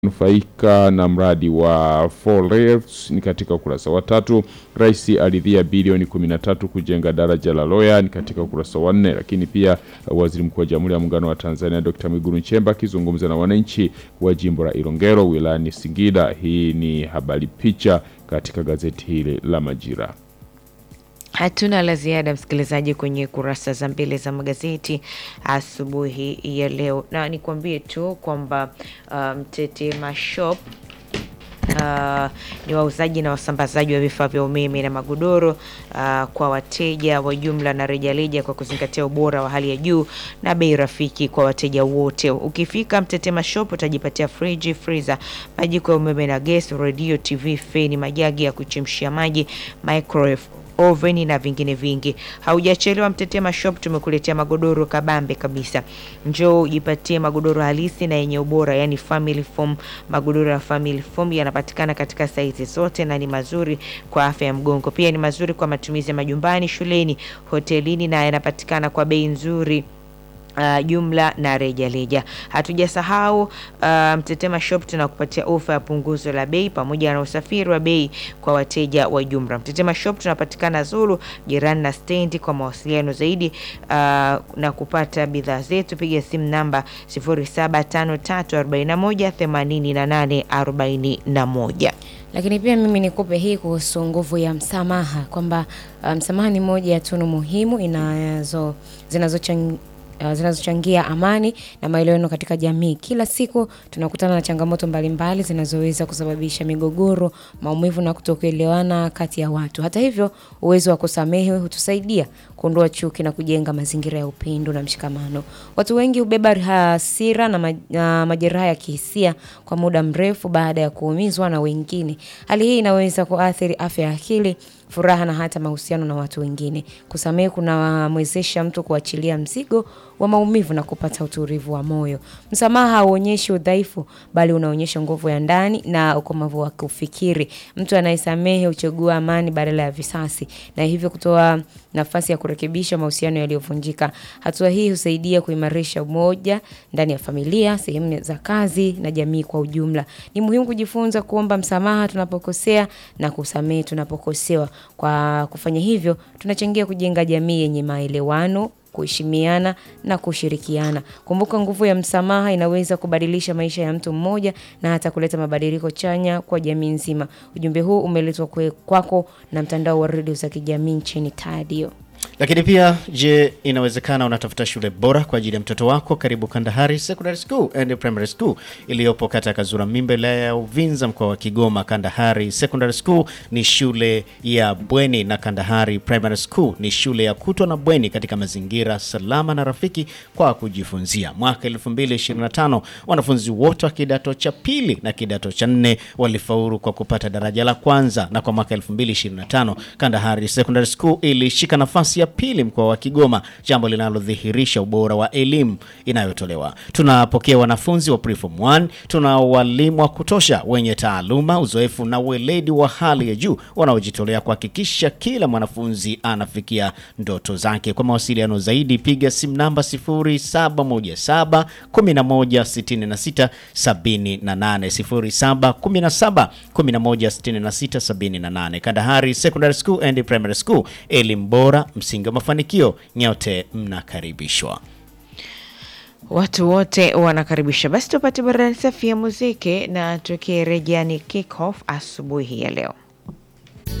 nufaika na mradi wa Four Rails ni katika ukurasa wa tatu. Rais aridhia bilioni 13 kujenga daraja la Loya ni katika ukurasa wa nne. Lakini pia waziri mkuu wa Jamhuri ya Muungano wa Tanzania Dr. Mwigulu Nchemba akizungumza na wananchi wa jimbo la Ilongero wilayani Singida. Hii ni habari picha katika gazeti hili la Majira. Hatuna la ziada msikilizaji, kwenye kurasa za mbele za magazeti asubuhi ya leo, na nikwambie tu kwamba Mtetema um, Shop Uh, ni wauzaji na wasambazaji wa vifaa vya umeme na magodoro uh, kwa wateja wa jumla na rejareja kwa kuzingatia ubora wa hali ya juu na bei rafiki kwa wateja wote. Ukifika Mtetema Shop utajipatia friji, freezer, majiko ya umeme na gesi, redio, TV, feni, majagi ya kuchemshia maji, microwave oveni na vingine vingi. Haujachelewa, Mtetema Shop tumekuletea magodoro kabambe kabisa. Njoo ujipatie magodoro halisi na yenye ubora, yani family foam. Magodoro ya family foam yanapatikana katika saizi zote na ni mazuri kwa afya ya mgongo, pia ni mazuri kwa matumizi ya majumbani, shuleni, hotelini na yanapatikana kwa bei nzuri. Uh, jumla na rejareja. Hatujasahau uh, Mtetema Shop tunakupatia ofa ya punguzo la bei pamoja na usafiri wa bei kwa wateja wa jumla. Mtetema Shop tunapatikana Zulu jirani na stendi. Kwa mawasiliano zaidi uh, na kupata bidhaa zetu piga simu namba 0753418841. Lakini pia mimi nikupe hii kuhusu nguvu ya msamaha kwamba msamaha um, ni moja ya tunu muhimu inazo zinazochangia Uh, zinazochangia amani na maelewano katika jamii. Kila siku tunakutana na changamoto mbalimbali zinazoweza kusababisha migogoro, maumivu na kutokuelewana kati ya watu. Hata hivyo, uwezo wa kusamehe hutusaidia kuondoa chuki na kujenga mazingira ya upendo na mshikamano. Watu wengi hubeba hasira na, ma na majeraha ya kihisia kwa muda mrefu baada ya kuumizwa na wengine. Hali hii inaweza kuathiri afya ya akili furaha na hata mahusiano na watu wengine. Kusamehe kunamwezesha mtu kuachilia mzigo wa maumivu na kupata utulivu wa moyo. Msamaha hauonyeshi udhaifu, bali unaonyesha nguvu ya ndani na ukomavu wa kufikiri. Mtu anayesamehe huchagua amani badala ya visasi, na hivyo kutoa nafasi ya kurekebisha mahusiano yaliyovunjika. Hatua hii husaidia kuimarisha umoja ndani ya familia, sehemu za kazi na jamii kwa ujumla. Ni muhimu kujifunza kuomba msamaha tunapokosea na kusamehe tunapokosewa. Kwa kufanya hivyo, tunachangia kujenga jamii yenye maelewano kuheshimiana na kushirikiana. Kumbuka, nguvu ya msamaha inaweza kubadilisha maisha ya mtu mmoja na hata kuleta mabadiliko chanya kwa jamii nzima. Ujumbe huu umeletwa kwako na mtandao wa redio za kijamii nchini Tadio. Lakini pia je, inawezekana unatafuta shule bora kwa ajili ya mtoto wako? Karibu Kandahari Secondary School and Primary School iliyopo kata Kazura Mimba, wilaya ya Uvinza, mkoa wa Kigoma. Kandahari Secondary School ni shule ya bweni na Kandahari Primary School ni shule ya kutwa na bweni katika mazingira salama na rafiki kwa kujifunzia. Mwaka 2025 wanafunzi wote wa kidato cha pili na kidato cha nne walifaulu kwa kupata daraja la kwanza, na kwa mwaka 2025 Kandahari Secondary School ilishika nafasi ya pili mkoa wa Kigoma, jambo linalodhihirisha ubora wa elimu inayotolewa. Tunapokea wanafunzi wa preform 1, tuna walimu wa kutosha wenye taaluma, uzoefu na weledi wa hali ya juu wanaojitolea kuhakikisha kila mwanafunzi anafikia ndoto zake. Kwa mawasiliano zaidi piga simu namba 0717 1166 78 0717 1166 78. Kandahari Secondary School and Primary School, elimu bora msingi wa mafanikio. Nyote mnakaribishwa. Watu wote wanakaribisha. Basi tupate burudani safi ya muziki na tukirejea ni kick off asubuhi ya leo.